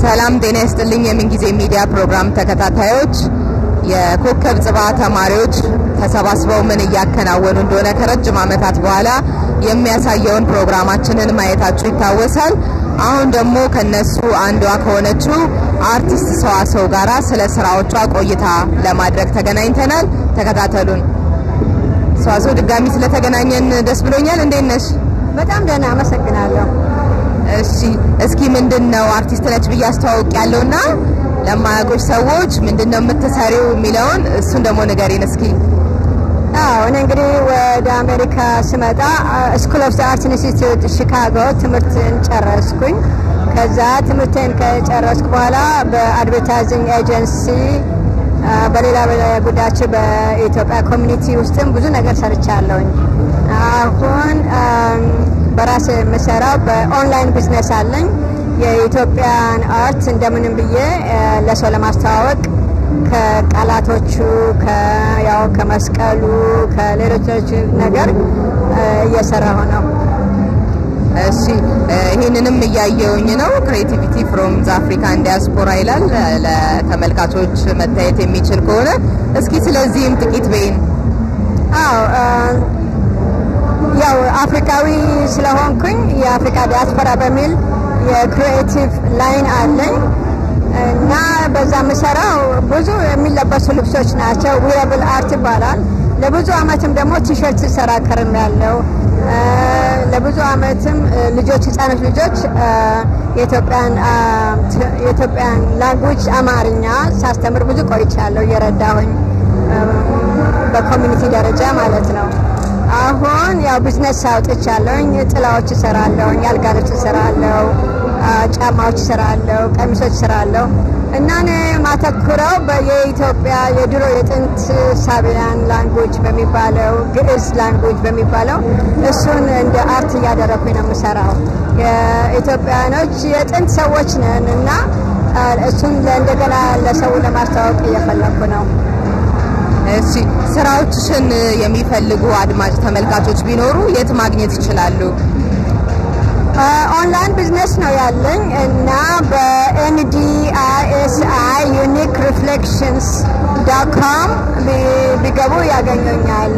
ሰላም ጤና ይስጥልኝ። የምንጊዜ ሚዲያ ፕሮግራም ተከታታዮች የኮከብ ጽባ ተማሪዎች ተሰባስበው ምን እያከናወኑ እንደሆነ ከረጅም ዓመታት በኋላ የሚያሳየውን ፕሮግራማችንን ማየታችሁ ይታወሳል። አሁን ደግሞ ከነሱ አንዷ ከሆነችው አርቲስት ሰዋሰው ጋራ ስለ ስራዎቿ ቆይታ ለማድረግ ተገናኝተናል። ተከታተሉን። ሰዋሰው ድጋሚ ስለተገናኘን ደስ ብሎኛል። እንዴት ነሽ? በጣም ደህና አመሰግናለሁ። እሺ እስኪ ምንድን ነው አርቲስት ነች ብዬ አስተዋውቅ ያለውና ለማያውቁሽ ሰዎች ምንድን ነው የምትሰሪው የሚለውን እሱን ደግሞ ንገሪን እስኪ። አዎ እኔ እንግዲህ ወደ አሜሪካ ስመጣ ስኩል ኦፍ አርት ኢንስቲትዩት ሺካጎ ትምህርትን ጨረስኩኝ። ከዛ ትምህርቴን ከጨረስኩ በኋላ በአድቨርታይዚንግ ኤጀንሲ በሌላ ጉዳያቸው በኢትዮጵያ ኮሚኒቲ ውስጥም ብዙ ነገር ሰርቻለሁኝ። አሁን በራሴ የምሰራው በኦንላይን ቢዝነስ አለኝ። የኢትዮጵያን አርት እንደምንም ብዬ ለሰው ለማስተዋወቅ ከቃላቶቹ ያው ከመስቀሉ ከሌሎች ነገር እየሰራሁ ነው። እሺ ይህንንም እያየውኝ ነው። ክሬቲቪቲ ፍሮም ዘ አፍሪካን ዲያስፖራ ይላል። ለተመልካቾች መታየት የሚችል ከሆነ እስኪ ስለዚህም ጥቂት በይን። አዎ ያው አፍሪካዊ ስለሆንኩኝ የአፍሪካ ዲያስፖራ በሚል የክሪኤቲቭ ላይን አለኝ እና በዛ የምሰራው ብዙ የሚለበሱ ልብሶች ናቸው። ዊረብል አርት ይባላል። ለብዙ አመትም ደግሞ ቲሸርት ስሰራ ከርም ያለው ለብዙ አመትም ልጆች ህጻኖች ልጆች የኢትዮጵያን ላንጉጅ አማርኛ ሳስተምር ብዙ ቆይቻለሁ እየረዳሁኝ በኮሚኒቲ ደረጃ ማለት ነው። አሁን ያው ቢዝነስ አውጥቻለሁኝ። ጥላዎች እሰራለሁኝ፣ አልጋ ልብስ እሰራለሁ፣ ጫማዎች እሰራለሁ፣ ቀሚሶች እሰራለሁ እና እኔ ማተኩረው የኢትዮጵያ የድሮ የጥንት ሳቢያን ላንጉጅ በሚባለው ግዕዝ ላንጉጅ በሚባለው እሱን እንደ አርት እያደረኩኝ ነው የምሰራው። የኢትዮጵያኖች የጥንት ሰዎች ነን እና እሱን እንደገና ለሰው ለማስተዋወቅ እየፈለኩ ነው። እሺ ስራዎችሽን የሚፈልጉ አድማጭ ተመልካቾች ቢኖሩ የት ማግኘት ይችላሉ? ኦንላይን ቢዝነስ ነው ያለኝ እና በኤንዲአይኤስአይ ዩኒክ ሪፍሌክሽንስ ዳት ኮም ቢገቡ ያገኙኛል።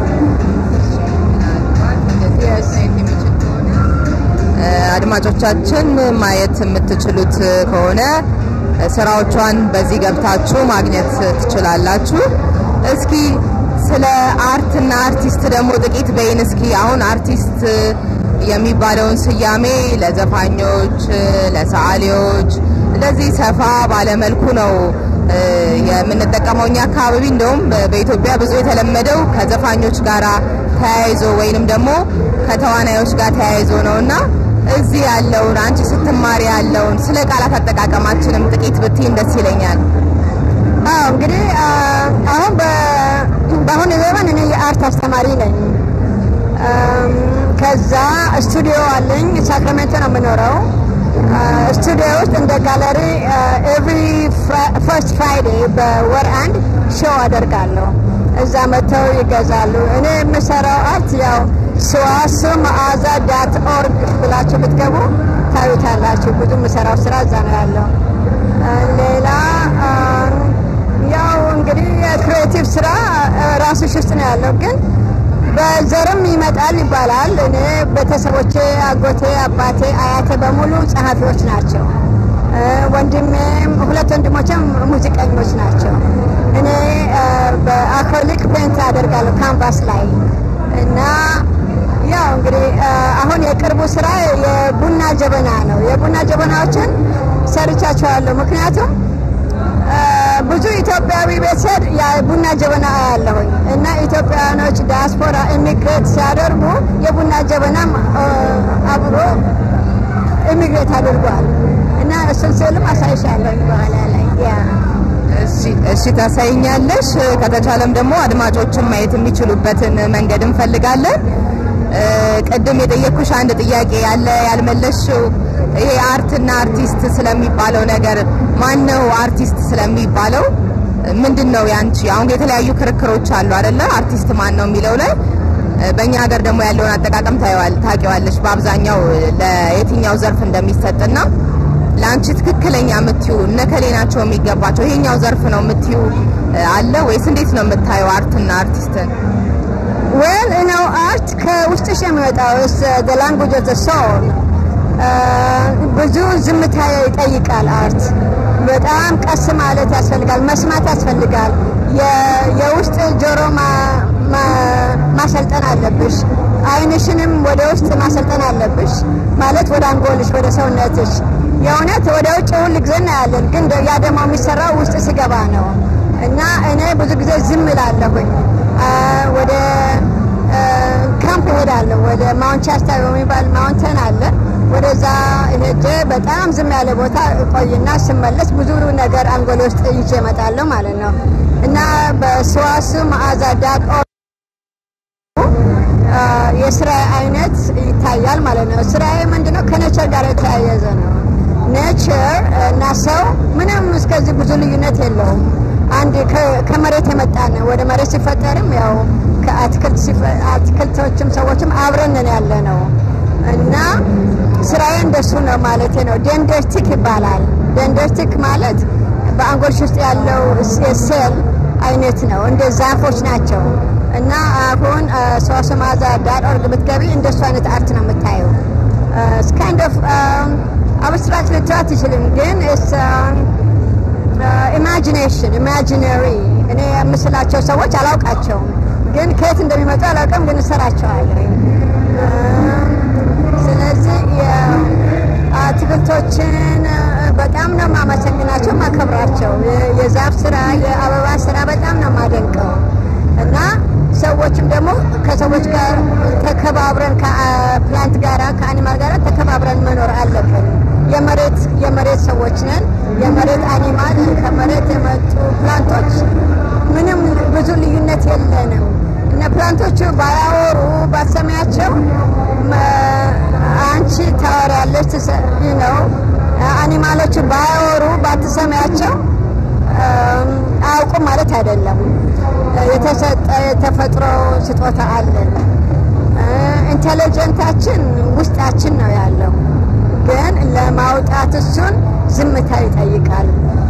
አድማጮቻችን ማየት የምትችሉት ከሆነ ስራዎቿን በዚህ ገብታችሁ ማግኘት ትችላላችሁ። እስኪ ስለ አርትና አርቲስት ደግሞ ጥቂት በይን እስኪ። አሁን አርቲስት የሚባለውን ስያሜ ለዘፋኞች፣ ለሰዓሊዎች እንደዚህ ሰፋ ባለመልኩ ነው የምንጠቀመው እኛ አካባቢ። እንደውም በኢትዮጵያ ብዙ የተለመደው ከዘፋኞች ጋር ተያይዞ ወይንም ደግሞ ከተዋናዮች ጋር ተያይዞ ነው እና እዚህ ያለውን አንቺ ስትማሪ ያለውን ስለ ቃላት አጠቃቀማችንም ጥቂት ብትይን ደስ ይለኛል። አዎ እንግዲህ አሁን በአሁኑ ዘመን እኔ የአርት አስተማሪ ነኝ። ከዛ ስቱዲዮ አለኝ። ሳክራሜንቶ ነው የምኖረው። ስቱዲዮ ውስጥ እንደ ጋለሪ ኤቭሪ ፈርስት ፍራይዴ በወር አንድ ሾው አደርጋለሁ። እዛ መጥተው ይገዛሉ። እኔ የምሰራው አርት ያው ስዋሱ መዓዛ ዳት ኦርግ ብላችሁ ብትገቡ ታዩታላችሁ። ብዙ የምሰራው ስራ እዛ ነው ያለው። ሌላ ያው እንግዲህ የክሪኤቲቭ ስራ ራስሽ ውስጥ ነው ያለው፣ ግን በዘርም ይመጣል ይባላል። እኔ ቤተሰቦቼ፣ አጎቴ፣ አባቴ፣ አያቴ በሙሉ ጸሐፊዎች ናቸው። ወንድሜም ሁለት ወንድሞችም ሙዚቀኞች ናቸው። እኔ በአክሪሊክ ፔንት አደርጋለሁ ካንቫስ ላይ እና ያው እንግዲህ አሁን የቅርቡ ስራ የቡና ጀበና ነው። የቡና ጀበናዎችን ሰርቻቸዋለሁ። ምክንያቱም ብዙ ኢትዮጵያዊ ቤተሰብ የቡና ጀበና አያለሁኝ እና ኢትዮጵያውያኖች ዲያስፖራ ኢሚግሬት ሲያደርጉ የቡና ጀበናም አብሮ ኢሚግሬት አድርጓል እና እሱን ስልም አሳይሻለሁኝ በኋላ ላይ እሺ ታሳይኛለሽ። ከተቻለም ደግሞ አድማጮችን ማየት የሚችሉበትን መንገድ እንፈልጋለን። ቅድም የጠየኩሽ አንድ ጥያቄ ያለ ያልመለሽው ይሄ አርትና አርቲስት ስለሚባለው ነገር ማን ነው አርቲስት ስለሚባለው ምንድን ነው ያንቺ? አሁን የተለያዩ ክርክሮች አሉ አይደለ? አርቲስት ማን ነው የሚለው ላይ በእኛ ሀገር ደግሞ ያለውን አጠቃቀም ታውቂዋለሽ። በአብዛኛው ለየትኛው ዘርፍ እንደሚሰጥና ለአንቺ ትክክለኛ የምትዩ እነከሌ ናቸው የሚገባቸው ይሄኛው ዘርፍ ነው የምትዩ አለ ወይስ እንዴት ነው የምታየው አርትና አርቲስትን? ዌል ነው አርት ከውስጥሽ የሚወጣው ስ ላንጉጅ ኦፍ ሶል ብዙ ዝምታ ይጠይቃል። አርት በጣም ቀስ ማለት ያስፈልጋል፣ መስማት ያስፈልጋል። የውስጥ ጆሮ ማሰልጠን አለብሽ። አይንሽንም ወደ ውስጥ ማሰልጠን አለብሽ፣ ማለት ወደ አንጎልሽ፣ ወደ ሰውነትሽ። የእውነት ወደ ውጭ ሁል ጊዜ እናያለን፣ ግን ያ ደግሞ የሚሰራው ውስጥ ሲገባ ነው። እና እኔ ብዙ ጊዜ ዝም እላለሁኝ። ወደ ካምፕ እሄዳለሁ። ወደ ማውንት ሻስታ በሚባል ማውንተን አለ። ወደዛ ሄጄ በጣም ዝም ያለ ቦታ ቆይና ስመለስ ብዙ ነገር አንጎል ውስጥ ይዤ እመጣለሁ ማለት ነው እና በሰዋሱ መዓዛ ዳት የስራ አይነት ይታያል ማለት ነው። ስራዬ ምንድነው? ከኔቸር ጋር የተያያዘ ነው። ኔቸር እና ሰው ምንም እስከዚህ ብዙ ልዩነት የለውም። አንድ ከመሬት የመጣ ነው። ወደ መሬት ሲፈጠርም ያው ከአትክልቶችም ሰዎችም አብረን ያለ ነው እና ስራዬ እንደሱ ነው ማለት ነው። ደንደርቲክ ይባላል። ደንደርቲክ ማለት በአንጎልሽ ውስጥ ያለው ሴል አይነት ነው። እንደ ዛፎች ናቸው እና አሁን ሰዋስው መዓዛ ዳት ኦርግ ብትገቢ እንደሱ አይነት አርት ነው የምታየው። ካይንድ ኦፍ አብስትራክት ልትራት ትችልም፣ ግን ኢማጂኔሽን ኢማጂነሪ እኔ የምስላቸው ሰዎች አላውቃቸውም፣ ግን ከየት እንደሚመጡ አላውቅም፣ ግን እሰራቸዋለሁ። ስለዚህ አትክልቶችን በጣም ነው የማመሰግናቸው፣ ማከብራቸው። የዛፍ ስራ፣ የአበባ ስራ በጣም ነው የማደንቀው እና ሰዎችም ደግሞ ከሰዎች ጋር ተከባብረን ከፕላንት ጋራ ከአኒማል ጋር ተከባብረን መኖር አለብን። የመሬት የመሬት ሰዎች ነን። የመሬት አኒማል ከመሬት የመጡ ፕላንቶች ምንም ብዙ ልዩነት የለንም እና ፕላንቶቹ ባያወሩ ባሰሚያቸው አንቺ ታወሪያለች ነው። አኒማሎቹ ባያወሩ ባትሰሚያቸው አያውቁም ማለት አይደለም። የተሰጠ የተፈጥሮ ስጦታ አለን። ኢንቴሊጀንታችን ውስጣችን ነው ያለው፣ ግን ለማውጣት እሱን ዝምታ ይጠይቃል።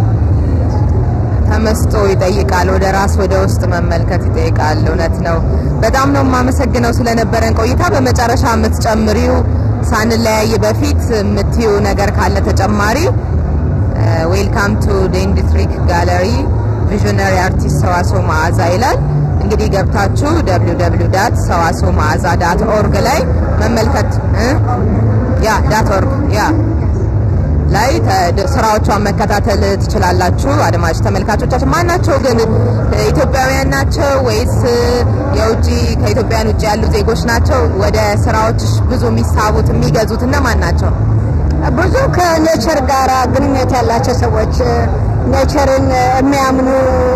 ተመስጦ ይጠይቃል። ወደ ራስ ወደ ውስጥ መመልከት ይጠይቃል። እውነት ነው። በጣም ነው የማመሰግነው ስለነበረን ቆይታ። በመጨረሻ የምትጨምሪው ሳንለያይ በፊት የምትዩ ነገር ካለ ተጨማሪ። ዌልካም ቱ ዴንዲትሪክ ጋለሪ ቪዥነሪ አርቲስት ሰዋስው መዓዛ ይላል። እንግዲህ ገብታችሁ ደብሊው ደብሊው ዳት ሰዋስው መዓዛ ዳት ኦርግ ላይ መመልከት ያ ዳት ኦርግ ያ ላይ ስራዎቿን መከታተል ትችላላችሁ። አድማጭ ተመልካቾቻችን ማናቸው ግን ኢትዮጵያውያን ናቸው ወይስ የውጭ ከኢትዮጵያን ውጭ ያሉ ዜጎች ናቸው? ወደ ስራዎች ብዙ የሚሳቡት የሚገዙት እነማን ናቸው? ብዙ ከኔቸር ጋር ግንኙነት ያላቸው ሰዎች ኔቸርን የሚያምኑ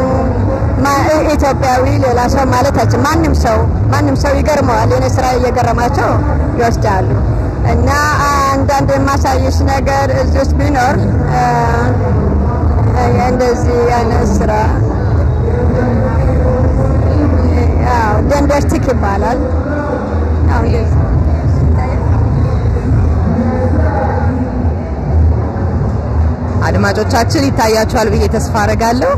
ኢትዮጵያዊ ሌላ ሰው ማለታችን ማንም ሰው ማንም ሰው ይገርመዋል። የኔ ስራ እየገረማቸው ይወስዳሉ። እና አንዳንድ የማሳየሽ ነገር እዚህ ውስጥ ቢኖር እንደዚህ አይነት ስራ ደንደርቲክ ይባላል። አድማጮቻችን ይታያቸዋል ብዬ ተስፋ አረጋለሁ።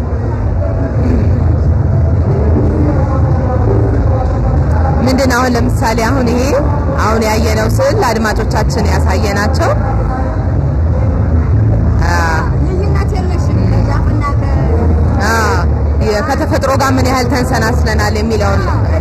ምንድን አሁን ለምሳሌ አሁን ይሄ አሁን ያየነው ስዕል ለአድማጮቻችን ያሳየናቸው ከተፈጥሮ ጋር ምን ያህል ተንሰናስለናል የሚለውን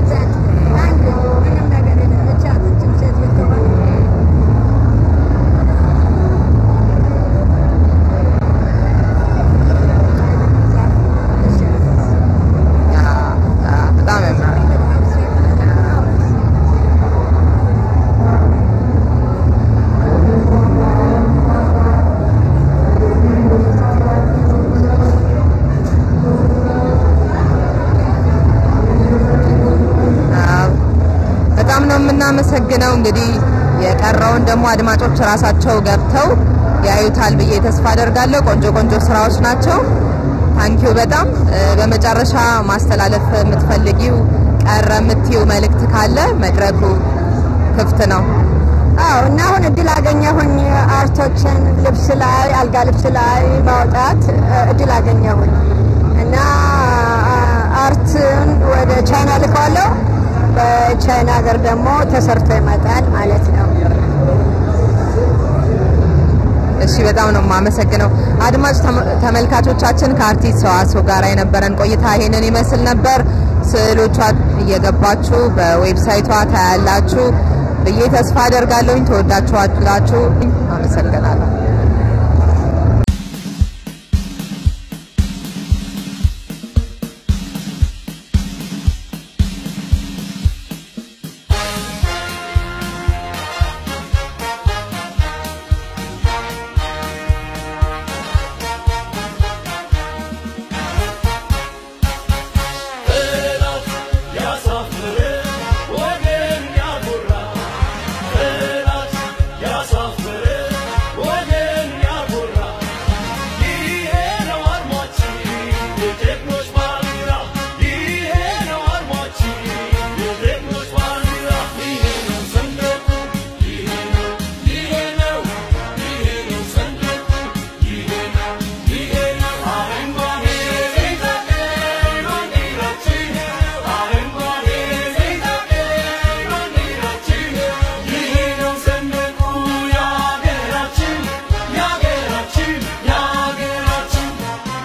የምናመሰግነው እንግዲህ የቀረውን ደግሞ አድማጮች ራሳቸው ገብተው ያዩታል ብዬ ተስፋ አደርጋለሁ። ቆንጆ ቆንጆ ስራዎች ናቸው። ታንኪዩ በጣም በመጨረሻ ማስተላለፍ የምትፈልጊው ቀረ የምትይው መልእክት ካለ መድረኩ ክፍት ነው። አዎ እና አሁን እድል አገኘሁኝ አርቶችን ልብስ ላይ አልጋ ልብስ ላይ ማውጣት እድል አገኘሁኝ እና አርትን ወደ ቻይና ልከዋለሁ። በቻይና ሀገር ደግሞ ተሰርቶ ይመጣል ማለት ነው። እሺ በጣም ነው የማመሰግነው። አድማጭ ተመልካቾቻችን ከአርቲስት ሰዋስው ጋር የነበረን ቆይታ ይሄንን ይመስል ነበር። ስዕሎቿ እየገባችሁ በዌብሳይቷ ታያላችሁ ብዬ ተስፋ አደርጋለሁኝ። ተወዳችኋላችሁ።